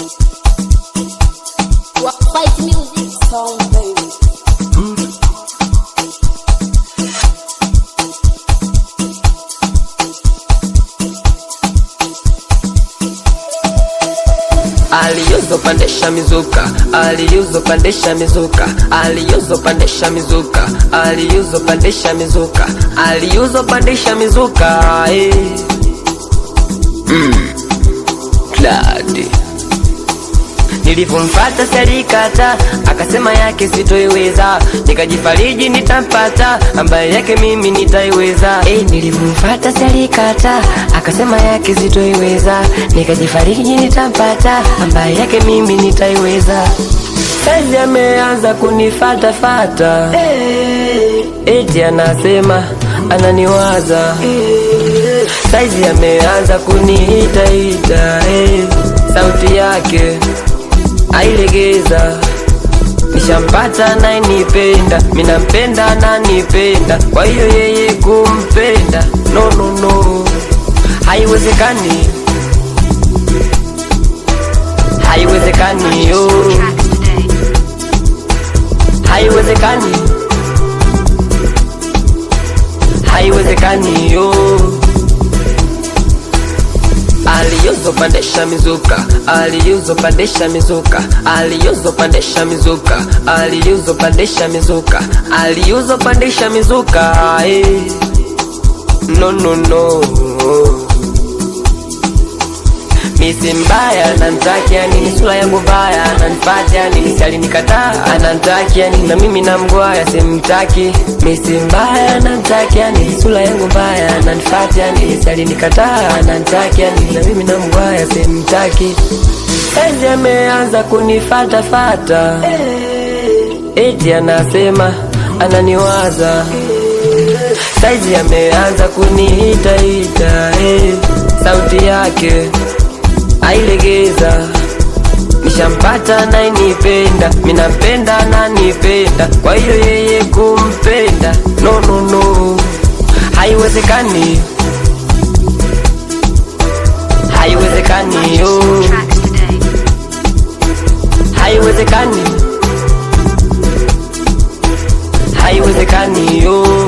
Fight music song, baby. aliuzo pandesha mizuka aliuzo pandesha mizuka aliuzo pandesha mizuka aliuzo pandesha mizuka aliuzo pandesha mizuka eh. mm. Glad nilivyomfata serikata akasema yake sitoiweza nikajifariji nitampata ambaye yake mimi nitaiweza eh, nilivyomfata serikata akasema yake sitoiweza nikajifariji nitampata ambaye yake mimi nitaiweza saizi ameanza kunifatafata eh, eti anasema ananiwaza eh, saizi ameanza kuniitaita eh, sauti yake ailegeza nishampata nayenipenda minampenda nanipenda kwa hiyo yeye kumpenda no, no, no. haiwezekani haiwezekani yo haiwezekani haiwezekani yo aliuzo pandesha mizuka aliuzo pandesha mizuka aliuzo pandesha mizuka aliuzo pandesha mizuka aliuzo pandesha mizuka eh. no no no misi mbaya nantakia nini sura yangu mbaya nanfatia nini si alinikataa anantakia nini na mimi namgwaya simtaki misi mbaya nantakia nini sura yangu mbaya nanfatia nini si alinikataa anantakia nini na mimi namgwaya simtaki saizi ameanza kunifatafata eti anasema ananiwaza saizi ameanza kuniitaita eh, sauti yake ailegeza nishampata nayenipenda minampenda nanipenda kwa hiyo yeye kumpenda no, no, no. haiwezekani haiwezekani yo haiwezekani haiwezekani yo